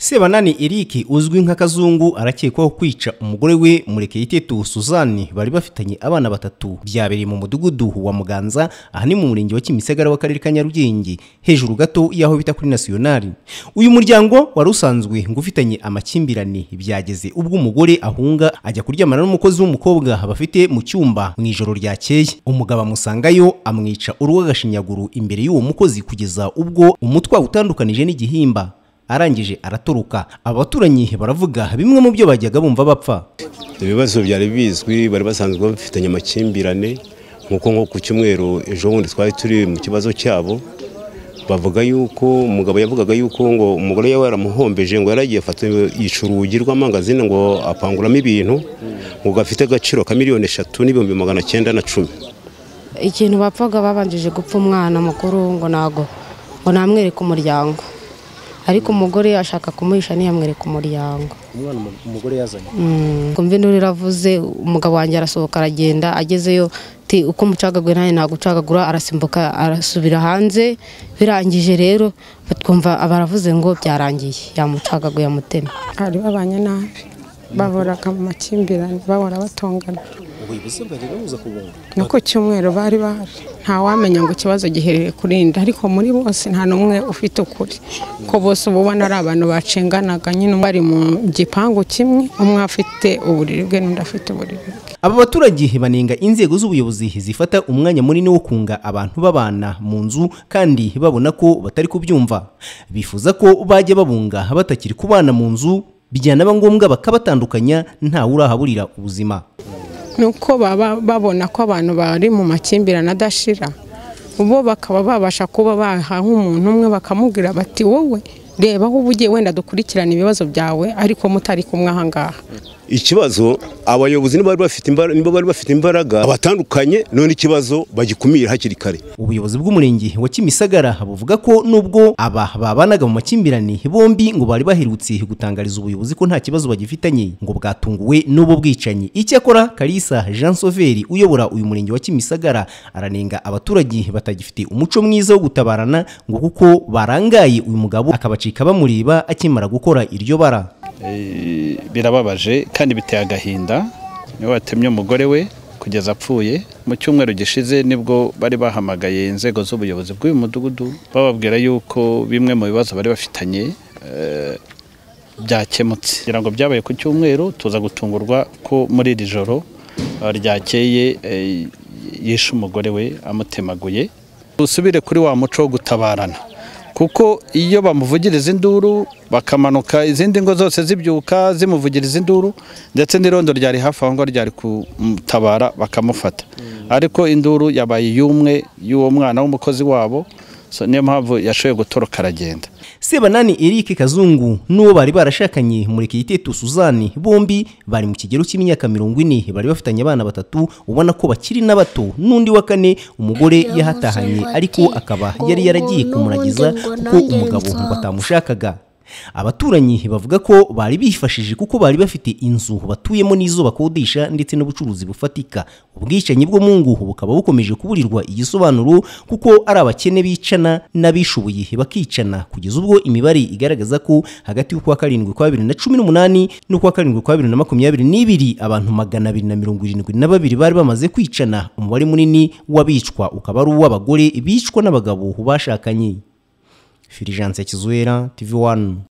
sebanani eric uzwi nk'akazungu arakekwaho kwica umugore we murekeyitetu suzanne bari bafitanye abana batatu byabereye mu mudugudu wa muganza aha ni mu murenge wa kimisagara w'akarere ka nyarugenge hejuru gato y'aho bita kuri nasiyonari uyu muryango wari usanzwe ngufitanye amakimbirane byageze ubwo umugore ahunga ajya kuryamana n'umukozi w'umukobwa bafite mu cyumba mu ijoro ryakeye umugabo amusangayo amwica urw'agashinyaguru imbere y'uwo mukozi kugeza ubwo umutwa utandukanije n'igihimba arangije aratoroka abaturanyi baravuga bimwe mu byo bajyaga bumva bapfa ibibazo byari bizwi bari basanzwe bafitanye amakimbirane nk'uko nko ku cyumweru ejo bundi twari turi mu kibazo cyabo bavuga yuko umugabo yavugaga yuko ngo umugore we yaramuhombeje ngo yaragiye afata yica urugi rw'amangazini ngo apanguramo ibintu ngo gafite agaciro ka miliyoni eshatu n'ibihumbi magana cyenda na cumi ikintu bapfaga babanjije gupfa umwana mukuru ngo ntago ngo namwereke umuryango ariko umugore ashaka kumuhisha ntiyamwereka umuryango umwana umu- umugore yazanye ngo mve n'uri iravuze umugabo wanjye arasohoka aragenda agezeyo ti uko umucagaguye nanjye ntabwo ucagagura arasimbuka arasubira hanze birangije rero batwumva baravuze ngo byarangiye yamucagaguye amutema bari babanye nabi bahoraga mu makimbirane bahora batongana ubwo ibibazo byajyaga biza kubunga no ku cyumweru bari bahari ntawamenya ngo ikibazo giherereye kuri nde ariko muri bose nta n'umwe ufite ukuri ko bose uba ubona ari abantu bacenganaga nyine bari mu gipangu kimwe umwe afite uburiri bwe n'undi afite uburiri bwe aba baturage banenga inzego z'ubuyobozi zifata umwanya munini wo kunga abantu babana mu nzu kandi babona ko batari kubyumva bifuza ko bajya babunga batakiri kubana mu nzu byanaba ngombwa bakabatandukanya ntawe urahaburira ubuzima ni uko baba babona ko abantu bari mu makimbirane adashira bo bakaba babasha kuba baha nk'umuntu umwe bakamubwira bati wowe reba aho uba ugiye wenda dukurikirane ibibazo byawe ariko mutari kumwe aha ngaha ikibazo abayobozi niba bari bafite imbara- niba bari bafite imbaraga abatandukanye none ikibazo bagikumire hakiri kare ubuyobozi bw'umurenge wa kimisagara buvuga ko nubwo aba babanaga mu makimbirane bombi ngo bari baherutse gutangariza ubuyobozi ko nta kibazo bagifitanye ngo bwatunguwe n'ubu bwicanyi icyakora kalisa jean soveri uyobora uyu murenge wa kimisagara aranenga abaturage batagifite umuco mwiza wo gutabarana ngo kuko barangaye uyu mugabo akabacika bamureba akimara gukora iryo bara Eh, birababaje kandi biteye agahinda niwe watemye umugore we kugeza apfuye mu cyumweru gishize nibwo bari bahamagaye inzego z'ubuyobozi bw'uyu mudugudu bababwira yuko bimwe mu bibazo bari bafitanye eh, byakemutse kugira ngo byabaye ku cyumweru tuza gutungurwa ko muri iri joro eh, ryakeye eh, yishe umugore we amutemaguye dusubire kuri wa muco wo gutabarana kuko iyo bamuvugiriza induru bakamanuka izindi ngo zose zibyuka zimuvugiriza induru ndetse n'irondo ryari hafi aho ngo ryari kutabara bakamufata ariko induru yabaye iy'umwe y'uwo mwana w'umukozi wabo so niyo mpamvu yashoboye gutoroka aragenda Sebanani Eric Kazungu n'uwo bari barashakanye Murekeyitetu Suzanne bombi bari mu kigero cy'imyaka mirongo ine bari bafitanye abana batatu ubona ko bakiri n'ato n'undi wa kane umugore yahatahanye ariko akaba yari yaragiye kumuragiza kuko umugabo batamushakaga abaturanyi bavuga ko bari bifashije kuko bari bafite inzu batuyemo n'izo bakodesha ndetse n'ubucuruzi bufatika ubwicanyi bwo mu nguhu bukaba bukomeje kuburirwa igisobanuro kuko ari abakene bicana n'abishoboye bakicana kugeza ubwo imibare igaragaza ko hagati y'ukwa karindwi kwa bibiri na cumi n'umunani n'ukwa karindwi kwa bibiri na makumyabiri n'ibiri abantu magana abiri na mirongo irindwi na babiri bari bamaze kwicana umubare munini w'abicwa ukaba ari uw'abagore bicwa n'abagabo bashakanye Filijanse Kizuera TV1